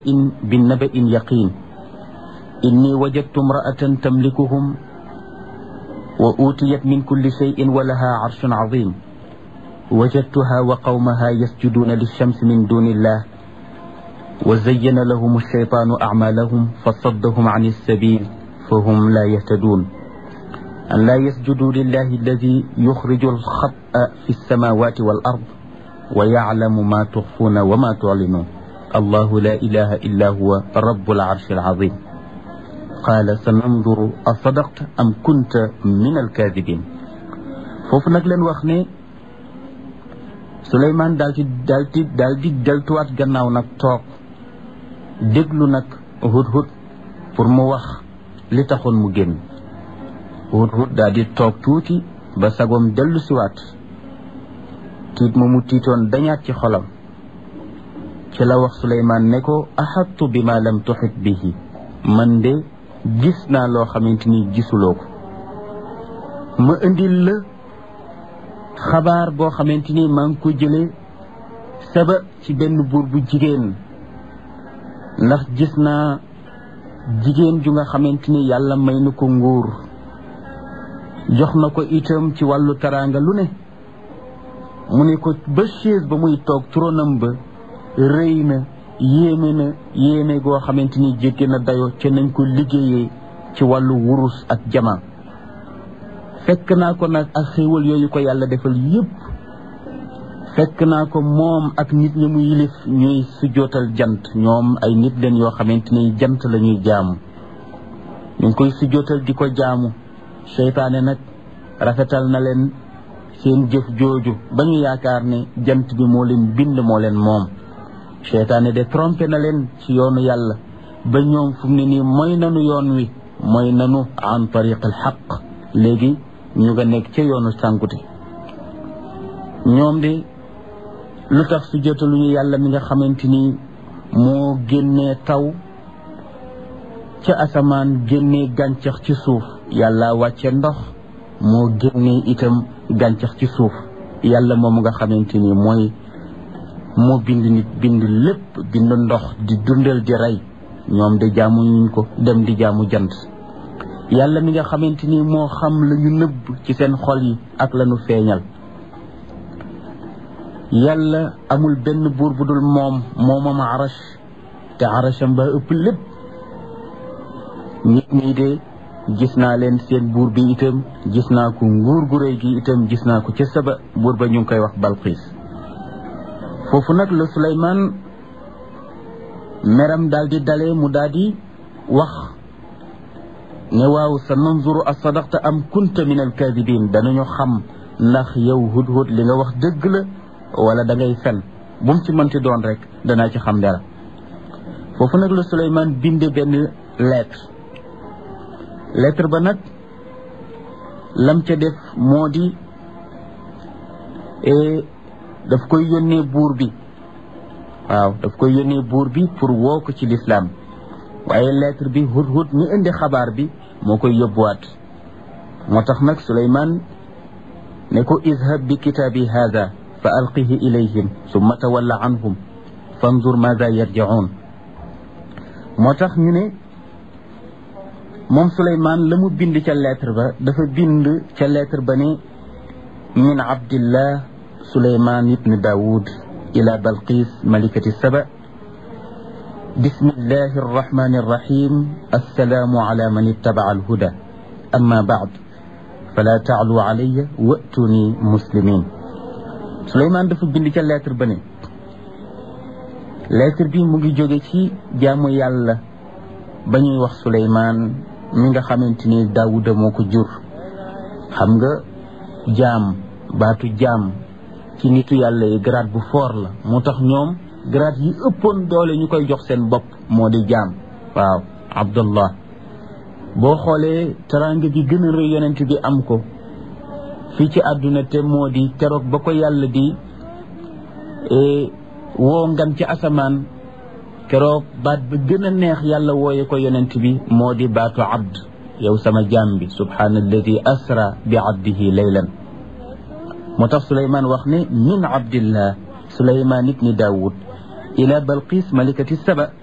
بالنبأ يقين إني وجدت امرأة تملكهم وأوتيت من كل شيء ولها عرش عظيم وجدتها وقومها يسجدون للشمس من دون الله وزين لهم الشيطان أعمالهم فصدهم عن السبيل فهم لا يهتدون أن لا يسجدوا لله الذي يخرج الخطأ في السماوات والأرض ويعلم ما تخفون وما تعلنون الله لا إله إلا هو رب العرش العظيم قال سننظر أصدقت أم كنت من الكاذبين foofu nag leen wax ne Souleymane daal di daal di daal di deltuwaat gannaaw nag toog déglu nag hudhud pour mu wax li taxoon mu génn hudhud daal di toog tuuti ba sagoom dellu siwaat tiit ma mu tiitoon dañaat ci xolam ci la wax Souleymane ne ko axattu bi ma lam tuxit bihi man de gis naa loo xamante ni gisuloo ko ma indil la xabaar boo xamante ni maa ngi ko jëlee saba ci benn buur bu jigéen ndax gis naa jigéen ju nga xamante ni yàlla may na ko nguur jox na ko itam ci wàllu taraanga lu ne mu ne ko ba chaise ba muy toog tronam ba rëy na yéeme na yéeme goo xamante ni jéggi na dayo ca nañ ko liggéeyee ci wàllu wurus ak jama fekk naa ko nag ak xéewal yooyu ko yàlla defal yépp fekk naa ko moom ak nit ñi mu yilif ñuy sujjootal jant ñoom ay nit leen yoo xamante ni jant la ñuy jaamu ñu ngi koy sujjootal di ko jaamu seytaane nag rafetal na leen seen jëf jooju ba ñu yaakaar ne jant bi moo leen bind moo leen moom seytaane de trompé na leen ci yoonu yàlla ba ñoom fu mu ne nii mooy nanu yoon wi mooy nanu an tariq al xaq léegi ñu nga nekk ca yoonu sànkute ñoom de lu tax su jotaluñu yàlla mi nga xamante ni moo génnee taw ca asamaan génnee gàncax ci suuf yàlla wàcce ndox moo génnee itam gàncax ci suuf yàlla moom nga xamante ni mooy moo bind nit bind lépp bind ndox di dundal di rey ñoom de jaamu ñu ko dem di jaamu jant yàlla mi nga xamante ni moo xam la ñu nëbb ci seen xol yi ak la ñu feeñal yàlla amul benn buur bu dul moom moomam arash te arasham ba ëpp lépp nit ñi de gis naa leen seen buur bi itam gis naa ko nguur gu réy gi itam gis naa ko ca saba buur ba ñu ngi koy wax balxiis foofu nag la Suleymaan meram daal di dalee mu daal di wax ne waaw sa nanzuru a sadaqta am kunta min alkaadibin danañu xam ndax yow hudhud li nga wax dëgg la wala da ngay fen bu mu ci mënti doon rek danaa ci xam dara foofu nag la Suleymaan binde benn lettre lettre ba nag lam ca def moo di daf koy yónnee buur bi waaw daf koy yónnee buur bi pour woo ko ci lislaam waaye lettre bi hudhud ñu indi xabaar bi moo koy yóbbuwaat moo tax nag Suleymaan ne ko izhab bi kitaabi haada fa alqihi ilayhim summa tawalla anhum fanzur maada yarji'un moo tax ñu ne moom Suleymaan la mu bind ca lettre ba dafa bind ca lettre ba ne min abdillah Suleymaan ibn Daawud ila Balqis malikati Saba بسم الله الرحمن الرحيم السلام على من اتبع الهدى أما بعد فلا تعلوا علي وأتوني مسلمين سليمان dafa bind ca lettre ba ne lettre bi mu ngi jóge ci jaamu yàlla ba ñuy wax Suleymaan mi nga xamante ni Daawuda moo ko jur xam nga jaam baatu jaam ci nitu yàlla yi grade bu fort la moo tax ñoom grade yi ëppoon doole ñu koy jox seen bopp moo di jaam waaw abdullah boo xoolee teraanga bi gën a rëy yonent bi am ko fii ci àdduna te moo di keroog ba ko yàlla di woo ngan ci asamaan keroog baat ba gën a neex yàlla wooye ko yonent bi moo di baatu abd yow sama jaam bi subhaana alladi asra bi abdihi laylan moo tax suleymaan wax ne min abdillah suleymaan ibni daawud ila balqis malikati saba